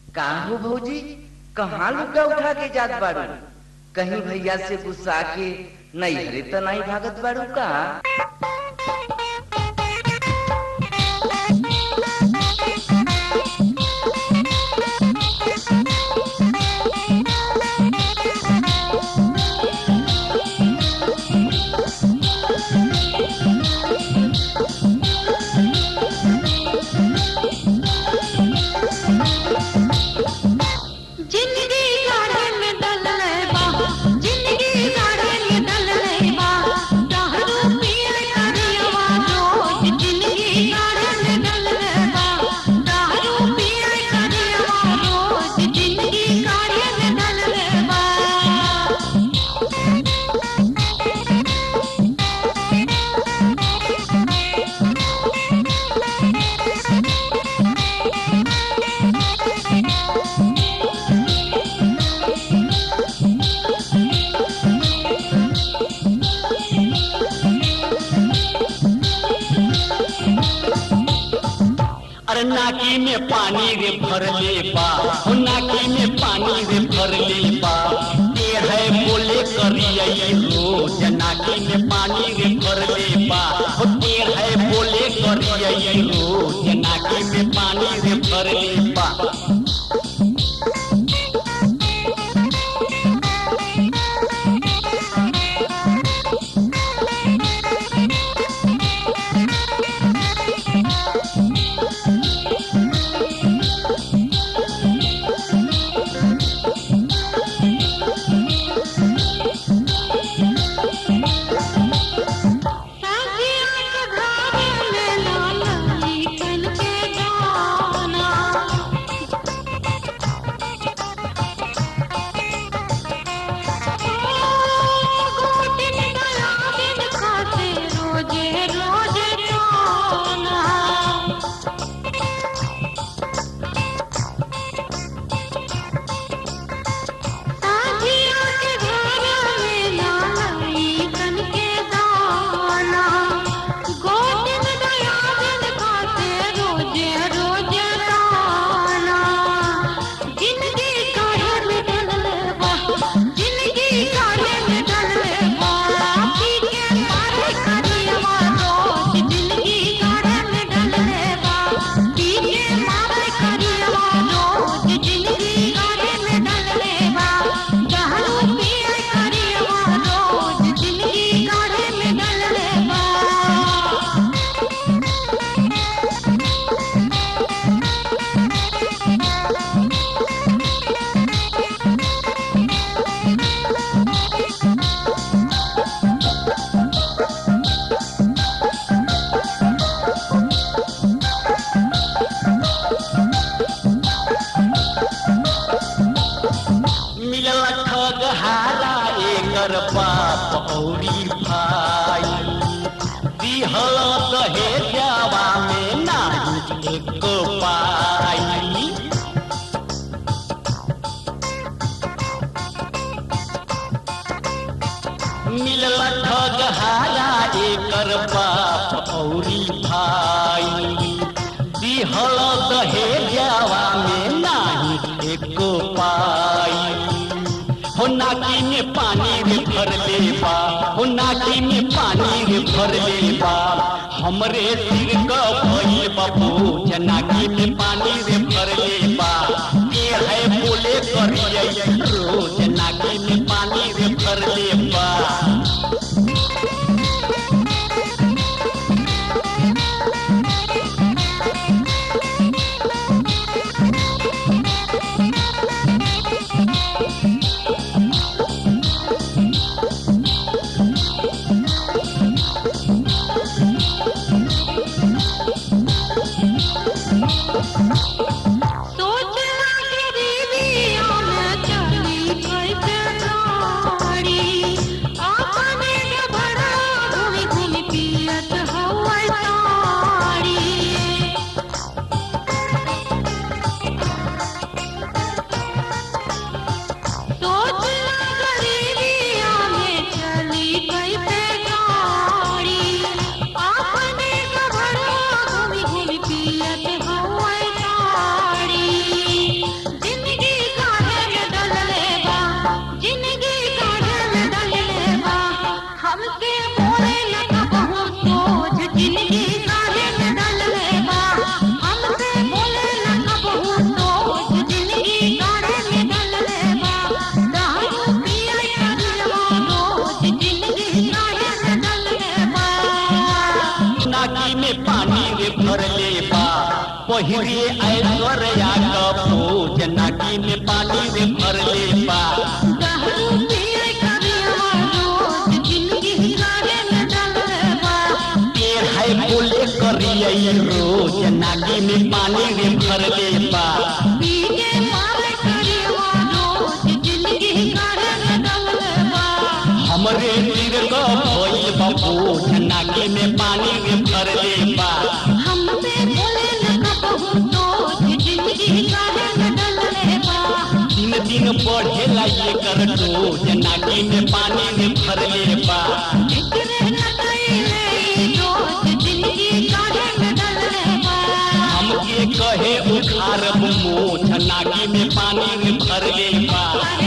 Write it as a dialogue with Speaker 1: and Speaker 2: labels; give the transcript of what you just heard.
Speaker 1: का हो भौजी कहाँ लुका उठा के जात बाड़ू कहीं भैया से गुस्सा के नहीं हरे तो नहीं भागत बाड़ू का
Speaker 2: जिंदगी गाड़े में डल रहे बा जिंदगी गाड़े में डल रहे बा दारू पिए करियवा रोज जिंदगी गाड़े में डल रहे बा दारू पिए करियवा रोज जिंदगी गाड़े में डल रहे बा
Speaker 3: अरे नाकी में पानी रे भर ले बा हो नाकी में पानी रे भर ले बा ये है बोले करिए रोज नाकी में पानी रे भर ले बा हो ये है बोले करिए रोज नाकी में पानी रे भर ले बा
Speaker 2: साथिया के घरे में लाली कन के गाना गोटिन गया दिन खाते रोजे रोजे खाना साथिया के घरे में लाली कन के गाना गोटिन गया दिन खाते रोजे रोजे खाना जिंदगी काढ़े में डल बा जिंदगी काढ़े में डल बा पी के मारे करियवा रोज जिंदगी काढ़े में डल बा पी के मारे करियवा रोज जिंदगी काढ़े में डल बा दारू पिए करियवा रोज जिंदगी काढ़े में डल बा
Speaker 3: मिलल ठग हारा एकर बाप औरी भाई दिहल दहेजवा में नाही एक पाई मिलल ठग हारा एकर बाप औरी भाई दिहल दहेजवा में नाही एक पाई हो नाकी में पानी रे भर ले बा हो नाकी में पानी रे भर ले बा हमरे सिर क भइल बाबू जनाकी में पानी रे भर ले बा ये है बोले करिए रोज नाकी में पानी रे भर ले बा पहिरे ऐश्वर्या कपूर नाकी में पानी रे भर ले बा
Speaker 2: दारू पिए करियवा रोज जिंदगी काढ़े में डलले बा
Speaker 3: पेड़ है बोले करिए रोज नाकी में पानी रे भर ले बा
Speaker 2: पी के मारे करियवा रोज जिंदगी काढ़े में डलले बा
Speaker 3: हमरे तीर का भइल बाबू नाकी में पानी रे भर ले बा
Speaker 2: हमसे बोले न कबहू तो जिंदगी काढ़े में डलले बा
Speaker 3: दिन दिन बढ़ेला ये कर रोज नाकी में पानी रे भर ले बा
Speaker 2: एकरे न कइले रोज जिंदगी काढ़े में डलले बा
Speaker 3: हमके कहे उखार मोछ नाकी में पानी रे भर ले बा